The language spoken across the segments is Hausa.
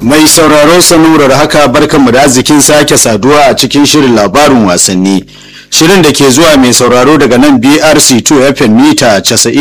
Mai sauraro sanurar haka barkanmu da arzikin sake saduwa a cikin shirin labarin wasanni. Shirin da ke zuwa mai sauraro daga nan BRC2 FM mita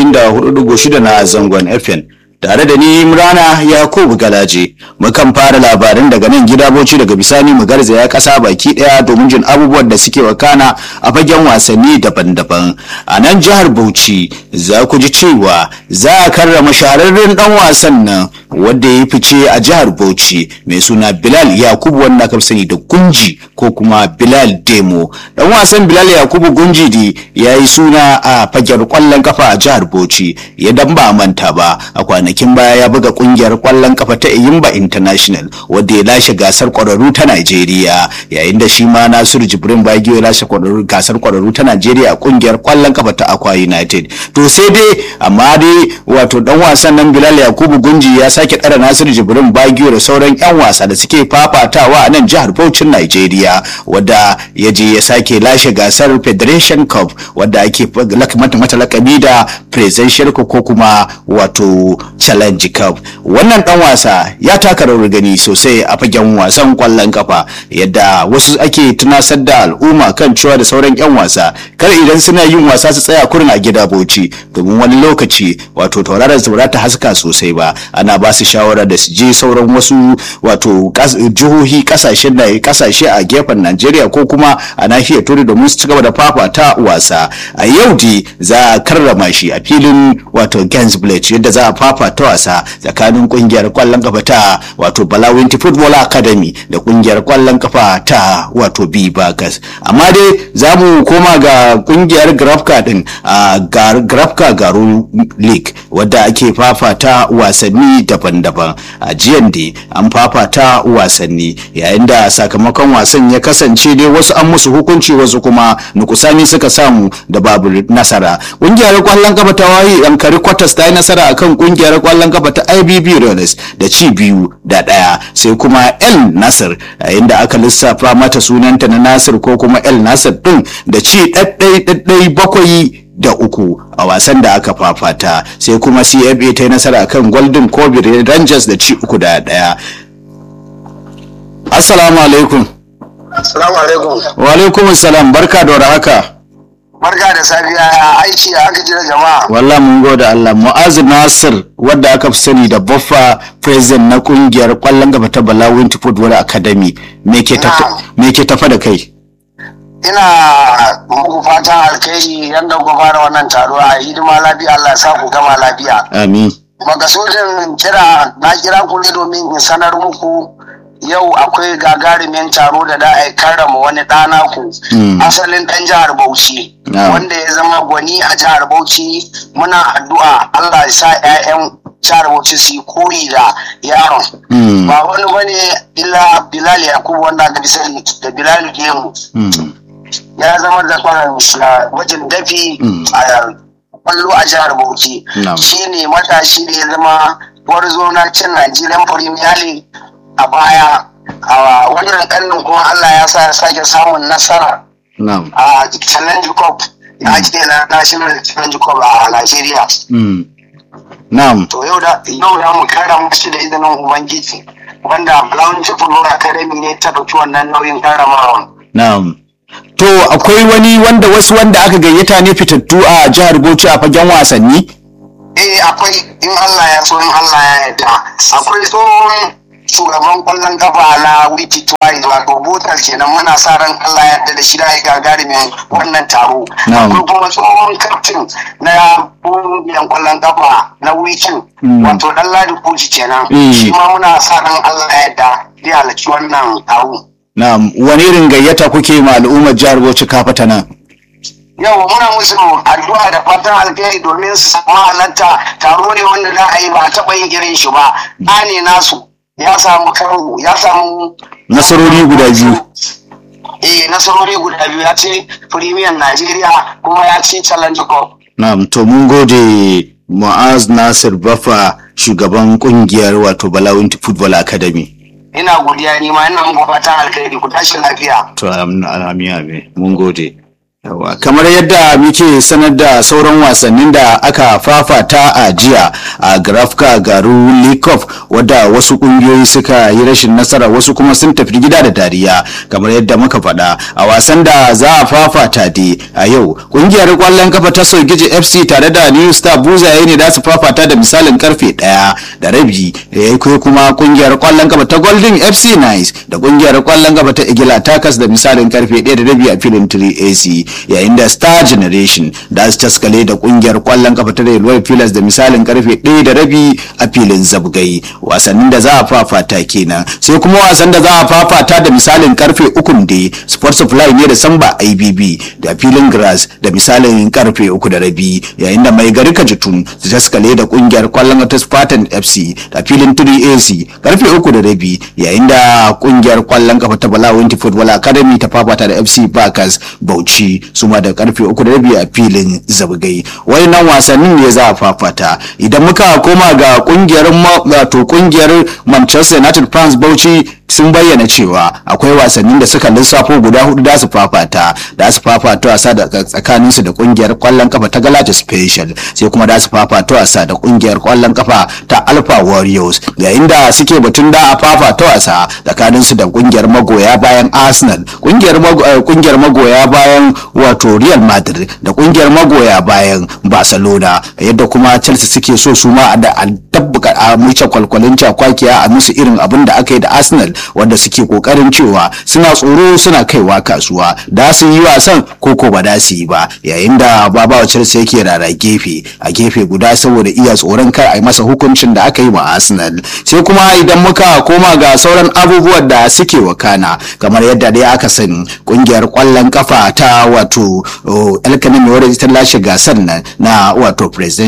94.6 na zangon FM. Tare da ni Imrana Yakubu Galaje, mukan fara labarin daga nan gida Bauchi daga bisani mu garzaya kasa baki daya domin jin abubuwan da suke wakana a fagen wasanni daban-daban. A nan jihar Bauchi za ku ji cewa za a karrama shahararren dan wasan nan wanda ya yi fice a jihar Bauchi mai suna Bilal Yakubu wanda aka sani da Gunji ko kuma Bilal Demo. Dan wasan Bilal Yakubu Gunji di ya yi suna a fagen kwallon kafa a jihar Bauchi ya dan ba manta ba a kwanakin baya ya buga kungiyar kwallon kafa ta Iyimba International wadda ya lashe gasar kwararru ta Najeriya yayin da shi ma Nasiru Jibrin Bagiyo ya lashe gasar kwararru ta Najeriya a kungiyar kwallon kafa ta Akwa United. To sai dai amma dai wato dan wasan nan Bilal Yakubu Gunji ya sake ɗara Nasiru Jibrin Bagiyo da sauran 'yan wasa da suke fafatawa a nan jihar Bauchin Najeriya wadda ya je ya sake lashe gasar Federation Cup wadda ake mata mata lakabi da Presidential ko kuma wato Challenge Cup. Wannan dan wasa ya taka rawar gani sosai a fagen wasan kwallon kafa yadda wasu ake tunasar da al'umma kan cewa da sauran 'yan wasa kar idan suna yin wasa su tsaya kurin a gida Bauchi domin wani lokaci wato tauraron su ba ta haska sosai ba ana ba su shawara da su je sauran wasu wato jihohi kasashen da kasashe a gefen Najeriya ko kuma a nahiyar Turai domin su ci gaba da fafata wasa a yau dai za a karrama shi a filin wato Gainsbridge yadda za a fafata wasa tsakanin kungiyar kwallon kafa ta wato Balawinti Football Academy da kungiyar kwallon kafa ta wato Bibagas amma dai za mu koma ga kungiyar Grafka din a Grafka Garu League wadda ake fafata wasanni daban-daban a jiyan dai an fafata wasanni yayin da sakamakon wasan ya kasance dai wasu an musu hukunci wasu kuma nukusani suka samu da babu nasara kungiyar kwallon kafa ta wayi yankari kwatas ta yi nasara akan kungiyar kwallon kafa ta ibb rollers da ci biyu da daya sai kuma el nasir yayin da aka lissafa mata sunanta na nasir ko kuma el nasir din da ci ɗaɗɗai ɗaɗɗai bakwai da uku a wasan da aka fafata sai kuma cfa ta yi nasara kan golden kobe rangers da ci uku da daya assalamu alaikum assalamu alaikum wa alaikum salam barka da haka barka da safiya ya aiki a aka jira jama'a wallah mun gode Allah Mu'azu Nasir wadda aka fi sani da Baffa president na kungiyar kwallon gaba ta Balawin Football Academy me ke tafa da kai ina muku fatan alkhairi yadda ku fara wannan taro a hidima lafiya Allah sa ku gama lafiya. Amin. Makasudin kira na kira ku ne domin in sanar muku yau akwai gagarumin taro da da a karrama wani ɗana ku asalin ɗan jihar Bauchi wanda ya zama gwani a jihar Bauchi muna addu'a Allah ya sa 'ya'yan jihar Bauchi su yi koyi da yaron. Ba wani bane illa Bilal Yakubu wanda aka sani da Bilal Gemu. ya zama da wajen dafi a kwallo a jihar Bauchi. Shi ne matashi da ya zama gwarzo na cin Nigerian Premier League a baya. A wannan ƙarnin kuma Allah ya sa ya sake samun nasara a Challenge Cup ya ake na National Challenge Cup a Nigeria. Na'am. To yau da yau da mu kara musu da izinin Ubangiji wanda Brown Football Academy ne ta ɗauki wannan nauyin karamawa. Na'am. To akwai wani wanda wasu wanda aka gayyata ne fitattu a jihar Bauchi a fagen wasanni? Eh akwai in Allah ya so in Allah ya yarda. Akwai tsohon shugaban kwallon kafa na wiki tuwari wato botar kenan muna sa ran Allah ya yarda da shi da ya gagarumin wannan taro. Akwai kuma tsohon kaftin na kungiyar kwallon kafa na wikin wato dan ladi kuji kenan. Shi ma muna sa ran Allah ya yarda zai halarci wannan taro. Na'am, wani irin gayyata kuke ma al'ummar jihar Bauchi kafata nan? Yau muna musu addu'a da fatan alheri domin su samu halarta taro ne wanda za a yi ba a taɓa yin irin shi ba. ne nasu ya samu karo ya samu nasarori guda biyu. Eh nasarori guda biyu ya ce Premier Najeriya kuma ya ce Challenge Cup. Na'am, to mun gode Mu'az Nasir Bafa shugaban kungiyar wato Balawinti Football Academy. ina godiya ni ma ina muku fatan alkhairi ku tashi lafiya to amin amin mun gode Yawa, kamar yadda muke sanar da sauran wasannin da aka fafata a jiya a grafka garu likov wadda wasu kungiyoyi suka yi rashin nasara wasu kuma sun tafi gida da dariya kamar yadda muka faɗa a wasan da za a fafata dai a yau kungiyar kwallon kafa ta sogiji fc tare da new star buzaye ne da su fafata da misalin karfe ɗaya da rabi ya kuma kungiyar kwallon kafa ta golden fc nice da kungiyar kwallon kafa ta igila takas da misalin karfe ɗaya da rabi a filin 3ac yayin da star generation da su taskale da kungiyar kwallon kafa ta railway pillars da misalin karfe 1 da rabi a filin zabgai wasannin da za a fafata kenan sai kuma wasan da za a fafata da misalin karfe 3 da sport supply ne da samba ibb da filin grass da misalin karfe 3 da rabi yayin da mai gari kajitun su taskale da kungiyar kwallon kafa ta spartan fc da filin 3ac karfe 3 da rabi yayin da kungiyar kwallon kafa ta bala winti football academy ta fafata da fc bakas bauchi su ma da karfe uku da rabi a filin zabgai wayannan wasannin ne za a fafata idan muka koma ga kungiyar wato kungiyar manchester united fans bauchi sun bayyana cewa akwai wasannin da suka lissafo guda hudu da su fafata da su fafata wasa da tsakaninsu da kungiyar kwallon kafa ta galata special sai kuma da su fafata wasa da kungiyar kwallon kafa ta alpha warriors yayin da suke batun da a fafata wasa tsakaninsu da kungiyar magoya bayan arsenal kungiyar magoya bayan wato real madrid da kungiyar magoya bayan barcelona yadda kuma chelsea suke so su ma da tabbaka a muce kwalkwalin cakwakiya a musu irin abin da aka yi da arsenal wanda suke kokarin cewa suna tsoro suna kaiwa kasuwa da su yi wasan ko ko ba da su yi ba yayin da babawa chelsea yake rara gefe a gefe guda saboda iya tsoron kar a yi masa hukuncin da aka yi wa arsenal sai kuma idan muka koma ga sauran abubuwan da suke wakana kamar yadda dai aka sani kungiyar kwallon kafa ta wato alkanin mai ta lashe gasar nan na wato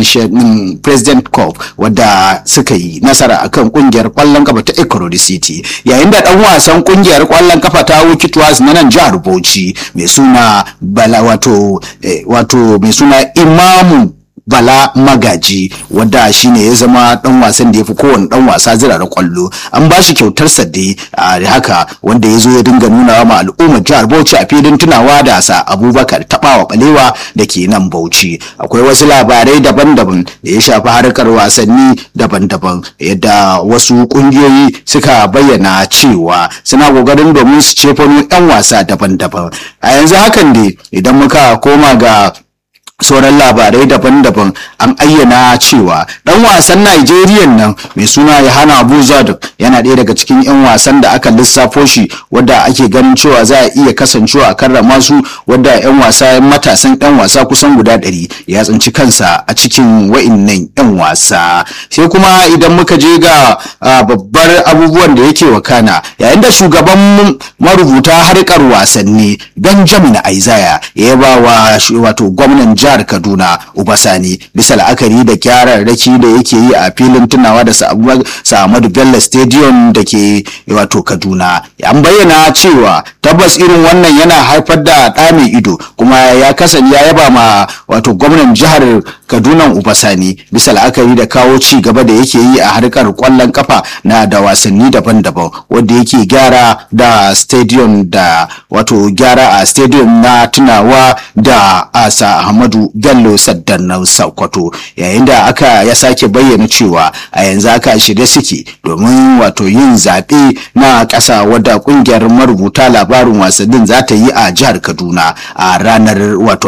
president cup wadda suka yi nasara akan kungiyar kwallon kafa ta ecorodi city yayin da dan wasan kungiyar kwallon kafa ta wikitwas na nan jihar bauchi mai suna bala wato wato mai suna imamu bala magaji wadda shine ya zama dan wasan da ya fi kowane dan wasa zirara kwallo an ba shi kyautar sadde a haka wanda ya zo ya dinga nuna ma al'ummar jihar bauchi a filin tunawa da sa abubakar tabawa balewa da ke nan bauchi akwai wasu labarai daban-daban da ya shafi harkar wasanni daban-daban yadda wasu kungiyoyi suka bayyana cewa suna kokarin domin su cefano 'yan wasa daban-daban a yanzu hakan ne idan muka koma ga sauran labarai daban-daban an ayyana cewa dan wasan Najeriya nan mai suna Yohana Abu Zadok yana ɗaya daga cikin 'yan wasan da aka lissafo shi wadda ake ganin cewa za a iya kasancewa a karrama su wadda 'yan wasa matasan 'yan wasa kusan guda ɗari ya tsinci kansa a cikin wa'innan 'yan wasa sai kuma idan muka je ga babbar abubuwan da yake wakana yayin da shugaban marubuta harkar wasanni Benjamin Aizaya ya ba wa wato gwamnan jihar Kaduna Ubasani bisa la'akari da kyararraki da yake yi a filin tunawa da Sa'amadu Bello Stadium da ke wato Kaduna. An bayyana cewa tabbas irin wannan yana haifar da ɗa mai ido kuma ya kasance ya yaba ma wato gwamnan jihar Kaduna Ubasani bisa la'akari da kawo ci gaba da yake yi a harkar kwallon kafa na da wasanni daban-daban wanda yake gyara da stadium da wato gyara a stadium na tunawa da asa Ahmadu Bello Saddanan Sokoto yayin da aka ya sake bayyana cewa a yanzu aka shirye suke domin wato yin zaɓe na ƙasa wadda ƙungiyar marubuta labarin wasannin za ta yi a jihar Kaduna a ranar wato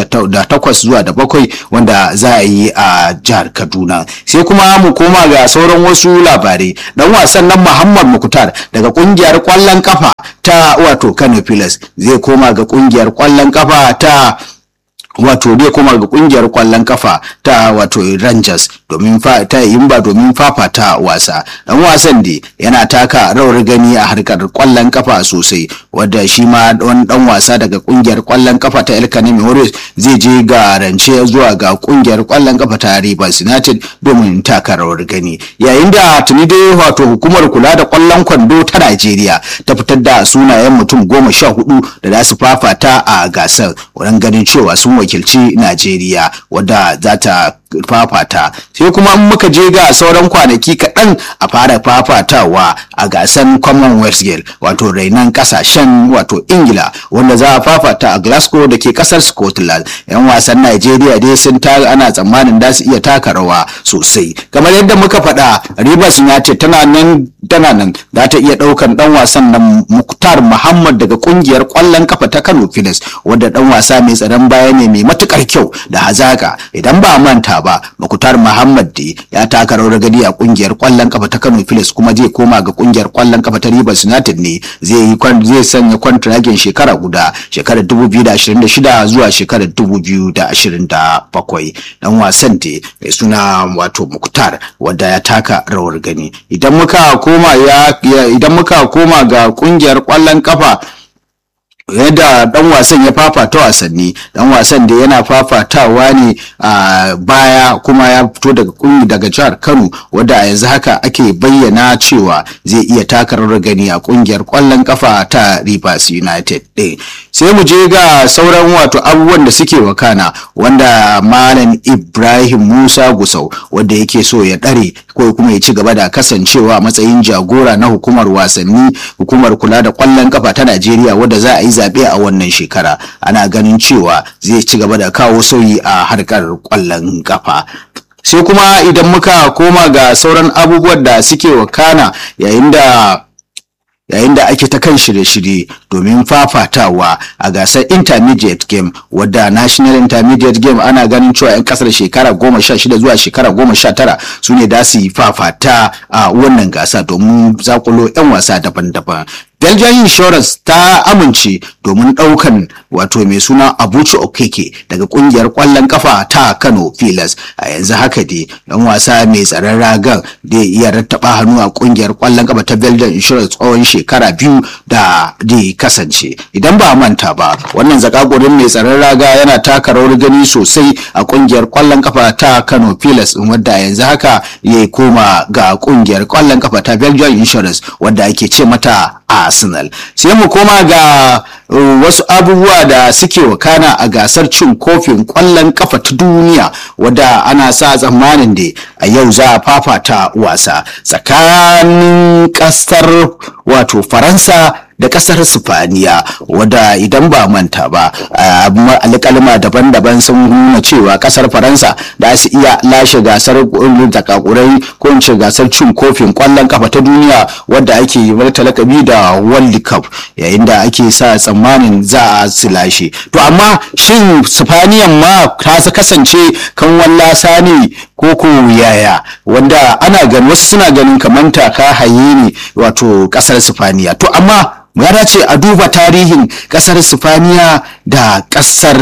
28 zuwa da bakwai wanda za a yi a jihar Kaduna sai kuma mu koma ga sauran wasu labarai dan wasan nan Muhammad Mukutar daga ƙungiyar ƙwallon kafa ta wato Kano Pilas zai koma ga ƙungiyar ƙwallon kafa ta wato dai kuma ga kungiyar kwallon kafa ta wato Rangers domin ta yimba domin fafata wasa dan wasan da yana taka rawar gani a harkar kwallon kafa sosai wadda shi ma wani dan wasa daga kungiyar kwallon kafa ta El Kanemi Warriors zai je ga rance zuwa ga kungiyar kwallon kafa ta Rivers United domin taka rawar gani yayin da tuni dai wato hukumar kula da kwallon kwando ta Najeriya ta fitar da sunayen mutum goma sha hudu da za su fafata a gasar wurin ganin cewa sun wakilci najeriya wadda za ta fafata sai kuma in muka je ga sauran kwanaki kaɗan a fara fafatawa a gasan commonwealth game wato rainan kasashen wato ingila wanda za a fafata a glasgow da ke kasar scotland yan wasan nigeria dai sun ta ana tsammanin da su iya taka rawa sosai kamar yadda muka faɗa rivers united tana nan tana nan za ta iya ɗaukan ɗan wasan nan muktar muhammad daga ƙungiyar ƙwallon kafa ta kano filis wanda ɗan wasa mai tsaron baya ne mai matukar kyau da hazaka idan ba manta ba muktar muhammad da ya taka rawar gadi a ƙungiyar ƙwallon kafa ta kano filis kuma zai koma ga ƙungiyar ƙwallon kafa ta rivers united ne zai yi zai sanya kwantiragin shekara guda shekarar 2026 zuwa shekarar 2027 dan wasan da mai suna wato muktar wadda ya taka rawar gani idan muka koma ya idan muka koma ga kungiyar kwallon kafa yadda dan wasan ya fafata wasanni dan wasan da yana fafatawa ne a baya kuma ya fito daga kungi daga jihar Kano wadda a yanzu haka ake bayyana cewa zai iya taka rawar gani a kungiyar kwallon kafa ta Rivers United din sai mu je ga sauran wato abubuwan da suke wakana wanda malam Ibrahim Musa Gusau wanda yake so ya dare ko kuma ya ci gaba da kasancewa a matsayin jagora na hukumar wasanni hukumar kula da kwallon kafa ta Najeriya wadda za a yi zaɓe a wannan shekara ana ganin cewa zai ci gaba da kawo sauyi a harkar kwallon kafa sai kuma idan muka koma ga sauran abubuwan da suke wakana yayin da yayin da ake ta kan shirye-shirye domin fafatawa a gasar intermediate game wadda national intermediate game ana ganin cewa 'yan kasar shekara goma sha shida zuwa shekara goma sha tara su ne da su yi fafata a wannan gasa domin zakulo 'yan wasa daban-daban Belgian Insurance ta amince domin ɗaukan wato mai suna Abuchi Okeke daga ƙungiyar ƙwallon kafa ta Kano Pilas. A yanzu haka dai ɗan wasa mai tsaron ragan da iya rattaba hannu a ƙungiyar ƙwallon kafa ta Belgian Insurance tsawon shekara biyu da da kasance. Idan ba manta ba, wannan zakakurin mai tsaron raga yana taka rawar gani sosai a ƙungiyar ƙwallon kafa ta Kano Pilas wadda yanzu haka ya koma ga ƙungiyar ƙwallon kafa ta Belgian Insurance wadda ake ce mata Arsenal. Sai mu koma ga uh, wasu abubuwa da suke wakana a gasar cin kofin kwallon kafa ta duniya wadda ana sa tsammanin da a yau za a fafata wasa tsakanin kasar wato Faransa da kasar Sifaniya wadda idan ba manta ba alƙalma daban-daban sun nuna cewa kasar Faransa da su iya lashe gasar takakurai ko in ce gasar cin kofin kwallon kafa ta duniya wadda ake yi mata lakabi da World Cup yayin da ake sa tsammanin za a su lashe to amma shin Sifaniyan ma ta kasance kan wallasa ne ko ko yaya wanda ana ganin wasu suna ganin kamar taka haye ne wato kasar Sifaniya to amma ya dace a duba tarihin kasar sifaniya da kasar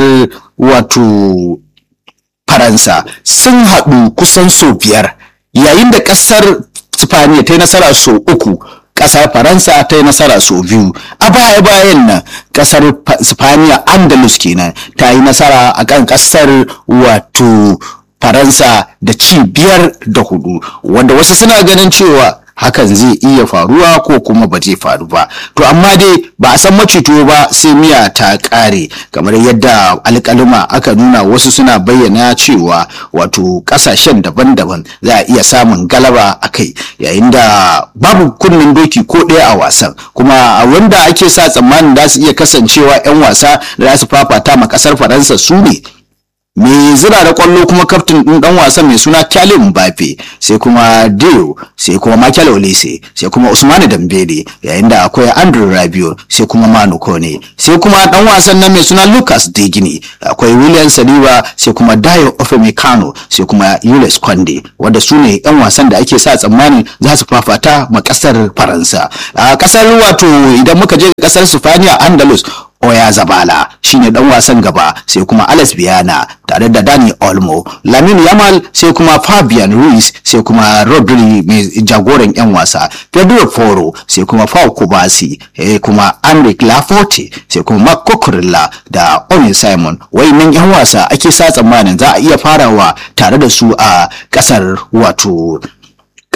wato faransa sun haɗu kusan sau biyar yayin da kasar sifaniya ta yi nasara sau uku kasar faransa ta yi nasara sau biyu a baya bayan nan kasar sifaniya andalus kenan ta yi nasara a kan kasar wato faransa da ci biyar da hudu wanda wasu suna ganin cewa hakan zai iya faruwa ko kuma ba zai faru ba to amma dai ba a san macito ba sai miya ta kare kamar yadda alkalima aka nuna wasu suna bayyana cewa wato kasashen daban-daban za a iya samun galaba a kai yayin da babu kunnen doki ko ɗaya a wasan kuma wanda ake sa tsammanin za su iya kasancewa 'yan wasa da za su fafata ma kasar faransa su ne mai zira da kwallo kuma kaftin din dan wasan mai suna Kylian Mbappe sai kuma Dio sai kuma Michael Olise sai kuma Usmane Dembele yayin da akwai Andrew Rabiot sai kuma Manu Kone sai kuma dan wasan nan mai suna Lucas Digini akwai William Saliba sai kuma Dayo Upamecano sai kuma Jules Konde wanda su ne yan wasan da ake sa tsammanin za su fafata ma kasar Faransa a kasar wato idan muka je kasar Sifaniya Andalus Oya Zabala shine dan wasan gaba sai kuma Alex Biana tare da Dani Olmo, Lamin Yamal sai kuma Fabian Ruiz sai kuma Rodri mai jagoran yan wasa, Pedro Foro sai kuma Pau Kubasi sai kuma Enric Laforte sai kuma Marc Cucurella da Owen Simon. Wayannan yan wasa ake sa tsammanin za a iya farawa tare da su a kasar wato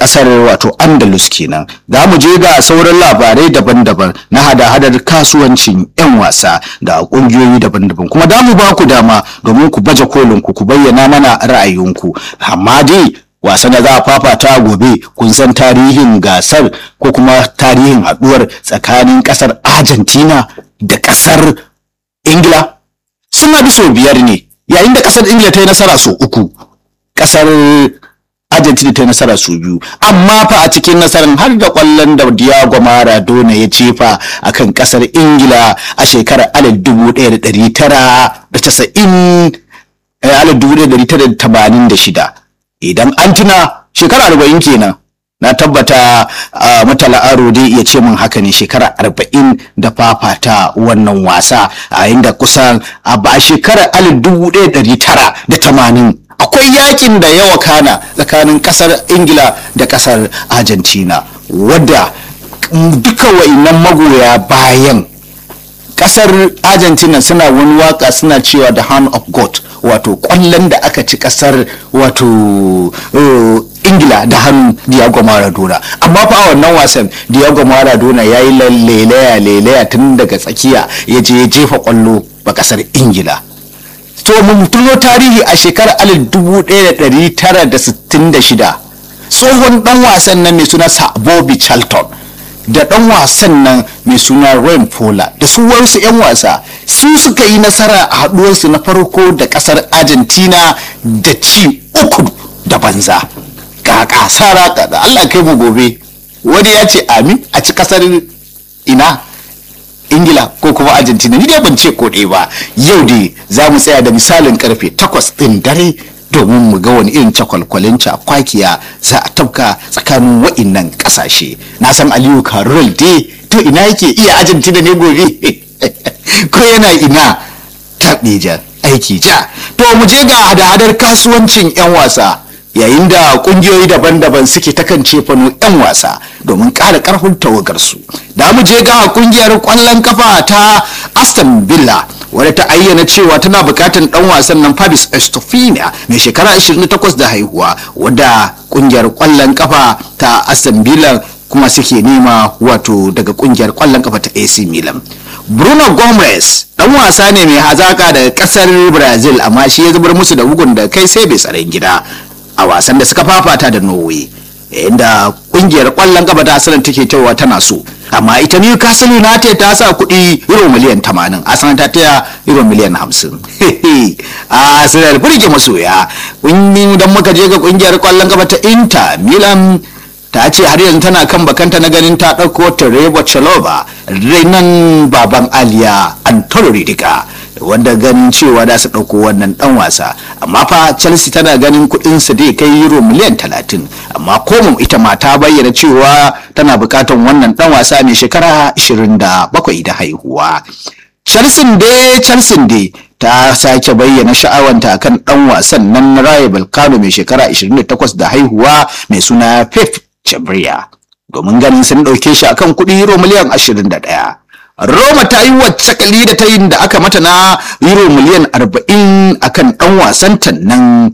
kasar wato andalus kenan za mu je ga sauran labarai daban-daban na hada-hadar kasuwancin 'yan wasa da kungiyoyi daban-daban kuma da mu ba ku dama domin ku baje kolin ku ku bayyana mana ra'ayinku amma dai wasan da za a fafata gobe kun san tarihin gasar ko kuma tarihin haduwar tsakanin kasar argentina da kasar ingila sun haɗu sau biyar ne yayin da kasar ingila ta yi nasara sau uku kasar argentina ta yi nasara sau biyu amma fa a cikin nasarar har da kwallon da diego maradona ya jefa a kan kasar ingila a shekarar alif dubu ɗaya da ɗari tara da casa'in alif dubu ɗaya da ɗari tara da tamanin da shida idan an tuna shekara arba'in kenan na tabbata mutala aro dai iya ce min haka ne shekara arba'in da fafata wannan wasa a inda kusan a ba shekarar alif dubu ɗaya ɗari tara da tamanin akwai yakin da yawa kana tsakanin kasar ingila da kasar argentina wadda duka wa'innan magoya bayan kasar argentina suna wani waka suna cewa the hand of god wato kwallon da aka ci kasar wato ingila da hannun diego maradona amma fa a wannan wasan diego maradona ya yi lelaya lelaya tun daga tsakiya ya je ya jefa kwallo ba kasar ingila to mun tuno tarihi a shekarar 1966 tsohon dan wasan nan mai suna Bobby Charlton da dan wasan nan mai suna Ryan Pola da su wasu 'yan wasa su suka yi nasara a haduwarsu na farko da kasar Argentina da ci uku da banza kaka sara da Allah kai mu gobe wani ya ce amin a ci kasar ina ingila ko kuma argentina ni dai ban ce ko ɗaya ba yau dai za mu tsaya da misalin karfe takwas ɗin dare domin mu ga wani irin cakwalkwalin cakwakiya za a tabka tsakanin wa'innan ƙasashe na san aliyu karol dai to ina yake iya argentina ne gobe ko yana ina taɓeja aiki ja to mu je ga hada-hadar kasuwancin 'yan wasa yayin da kungiyoyi daban-daban suke ta kan cefano 'yan wasa domin ƙara ƙarfin tawagarsu da mu je ga kungiyar ƙwallon kafa ta aston villa wadda ta ayyana cewa tana buƙatar ɗan wasan nan fabis estofina mai shekara 28 da haihuwa wadda kungiyar ƙwallon kafa ta aston villa kuma suke nema wato daga kungiyar ƙwallon kafa ta ac milan bruno gomez dan wasa ne mai hazaka daga kasar brazil amma shi ya zubar musu da bugun da kai sai bai tsaron gida a wasan da suka fafata da norway inda kungiyar kwallon gaba ta sanar take cewa tana so amma ita newcastle united ta sa kuɗi euro miliyan 80 arsenal ta taya euro miliyan 50 a sanar burge masoya dan muka je ga kungiyar kwallon gaba ta inter milan ta ce har yanzu tana kan bakanta na ganin ta ɗauko Terebo Chalova renan baban Aliya Antolo Ridiga wanda ganin cewa da su ɗauko wannan ɗan wasa amma fa Chelsea tana ganin kuɗin su dai kai euro miliyan talatin amma komo ita ma ta bayyana cewa tana buƙatar wannan ɗan wasa mai shekara 27 da haihuwa Chelsea dai Chelsea dai ta sake bayyana sha'awanta kan ɗan wasan nan Rayo Balkano mai shekara 28 da haihuwa mai suna Pep Chabriya domin ganin sun ɗauke shi akan kuɗi euro miliyan 21. Roma ta yi wacce kali da ta yin da aka mata na euro miliyan 40 akan ɗan wasanta nan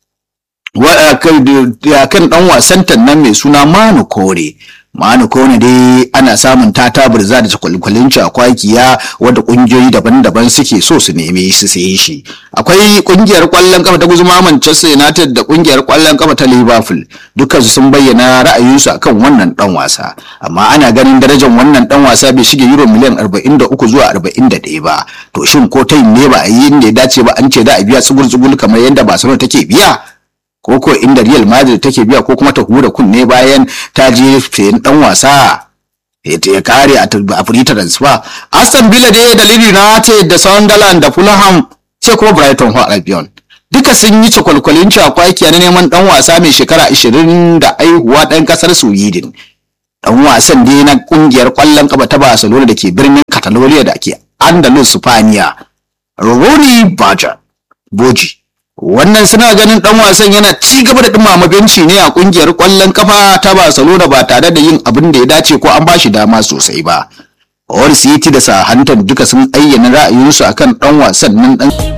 akan ɗan wasanta nan mai suna Manu Kore. Manu Kone dai ana samun tata birza da kwalkwalin cakwakiya wadda kungiyoyi daban-daban suke so su neme su saye shi. Akwai kungiyar kwallon kafa ta guzuma Manchester United da kungiyar kwallon kafa ta Liverpool dukansu sun bayyana ra'ayinsu akan wannan dan wasa. Amma ana ganin darajar wannan dan wasa bai shige euro miliyan 43 zuwa 41 ba. To shin ko ta ne ba a yi inda ya dace ba an ce za a biya tsugul-tsugul kamar yadda Barcelona take biya? ko ko inda Real Madrid take biya ko kuma ta hura kunne bayan ta je sayan dan wasa ya kare a free transfer Aston Villa dai da Leeds United da Sunderland da Fulham sai kuma Brighton Hove Albion duka sun yi cakwalkwalin cakwaki na neman dan wasa mai shekara 20 da aihuwa dan kasar Sweden dan wasan dai na kungiyar kwallon kafa ta Barcelona da ke birnin Catalonia da ke Andalus Spaniya Rory Baja Boji wannan suna ganin dan wasan yana ci gaba da dumama benci ne a kungiyar kwallon kafa ta Barcelona ba tare da yin abin da ya dace ko an bashi dama sosai ba. All City da Southampton duka sun ayyana ra'ayinsu akan dan wasan nan dan